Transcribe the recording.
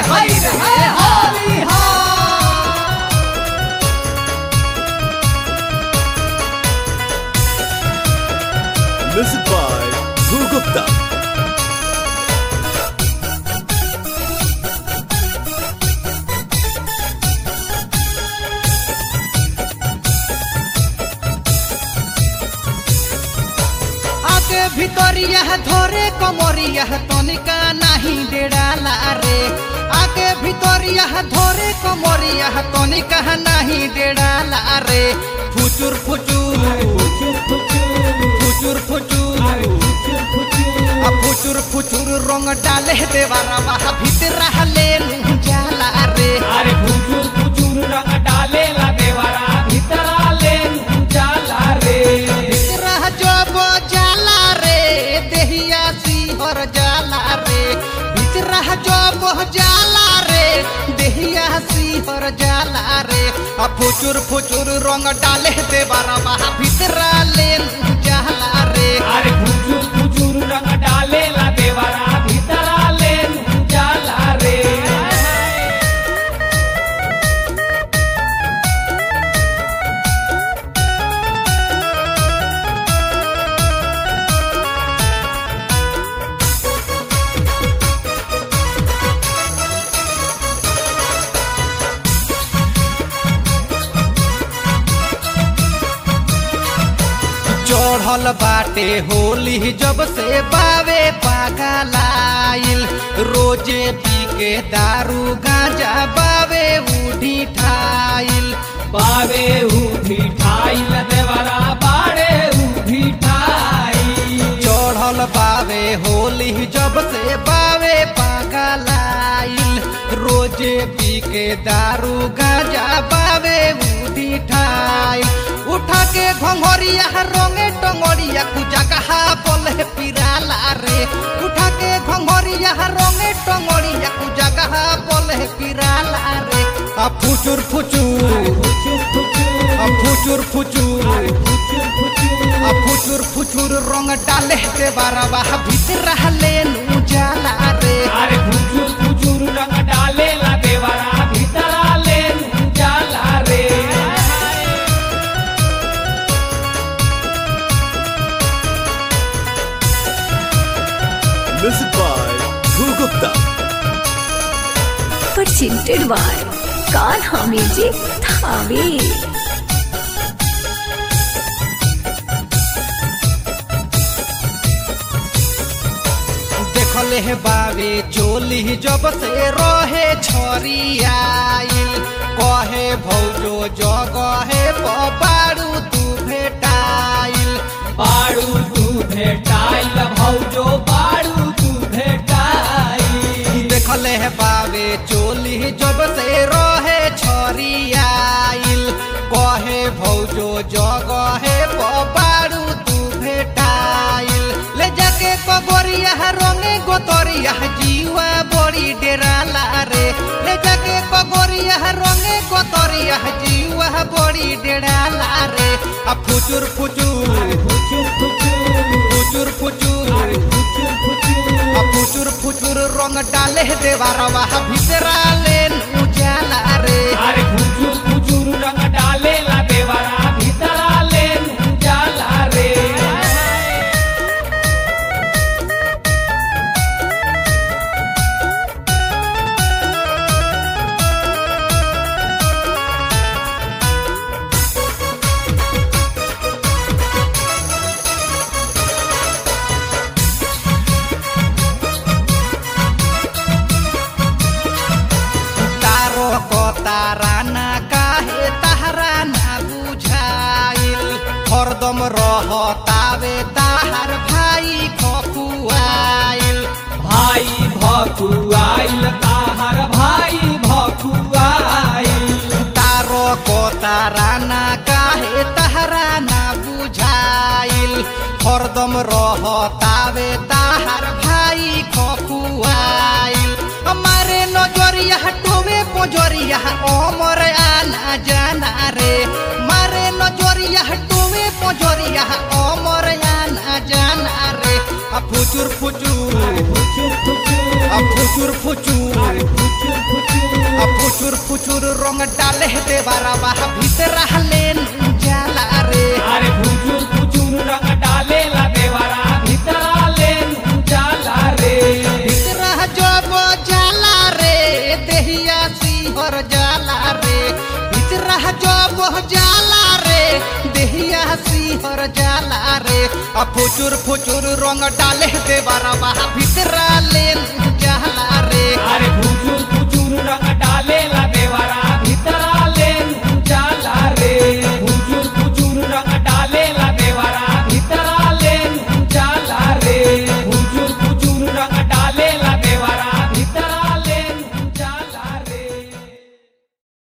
हाय रे होली हा Music by Dhru Gupta. आगे भितरिया धोरे कमरिया तनिका नाही डेड़ाला रे आगे भितरिया धोरे कमरिया तनिका नाही डेड़ाला रे फुचुर फुचुर फुचुर फुचुर आ फुचुर फुचुर रंग डाले देवारा बाहा भीतर ले जाला रे अरे फुचुर फुचुर रंग डाले ला देवरा भीतरा ले जाला रे रह जब जाला रे देहिया सिहर जाला रे बिचरह जब जाला रे देहिया सिहर जाला रे आ फुचुर फुचुर रंग डाले दे बारबा भीतरा ले जाला रे अरे फुचुर फुचुर रंग डाले ला देवरा भीतरा ले जाला रे चढ़ल बाटे होली जब से बावे पागलाइल रोजे पी के दारू गांजा बावे उठी ठाइल बावे उठी ठाई ला देवरा बाड़े उठी ठाई चढ़ल बावे होली जब से बावे पागलाइल रोजे पी के दारू गांजा बावे उठी ठाइल उठा के घंघरिया रंगे टंगरिया कुजा कहा बोले पिराला रे उठा के घंघरिया रंगे टंगरिया कुजा कहा बोले पिराला रे आ फुचुर फुचुर फुचुर फुचुर आ फुचुर फुचुर फुचुर फुचुर आ फुचुर फुचुर रंग डाले के बारबा भीतर ले नु जाला रे अरे फुचुर फुचुर रंग डाले ला देवरा भीतरा ले जाला रे Music by Dhru Gupta. presented by Kanha Music Thave. देखले हे बावे चोली जब से रहे छरियाइल कहे भौजो जगहे बारू तू भेटाइल बाड़ू तू भेटाइल भौजो बाड़ू तू भेटाइल देखले हे बावे चोली जब से रहे छरियाइल कहे भौजो जगहे बारू तू भेटाइल ले जाके कगोरिया रंगे गोतरिया जीवा बड़ी डेराला रे ले जाके कगोरिया रंगे गोतरिया जीवा बड़ी डेराला रे आ फुचुर फुचुर फुचुर फुचुर फुचुर फुचुर फुचुर फुचुर आ फुचुर फुचुर रंग डाले देवारवा भीतरा ले उजाला रे अरे फुचुर फुचुर रंग डाले ला देवरा भीतरा ले जाला रे तारो को तारा ना काहे तारा ना बुझाइल हरदम रह तावे ताहार भाई खखुआइल भाई भकुआइल ताहर भाई भकुआइल तारो को तारा ना काहे तारा ना बुझाइल हरदम रह तावे ताहार भाई खखुआइल हमारे नजरिया टोवे पोजरिया ओमर आना जाना रे मारे नजरिया टोवे पोजरिया ओमर आना जाना रे आ फुचुर फुचुर फुचुर फुचुर आ फुचुर फुचुर फुचुर रंग डाले देवारा बाह भीतरा लेन जाला रे अरे फुचुर फुचुर रंग डालेला देवरा भीतरा ले जाला रे भीतरा जब जाला रे देहिया सिहर जाला रे भीतरा जब जाला रे देहिया सिहर जाला रे आ फुचुर फुचुर रंग डाले देवारा बाह भीतरा लेन जाला रे अरे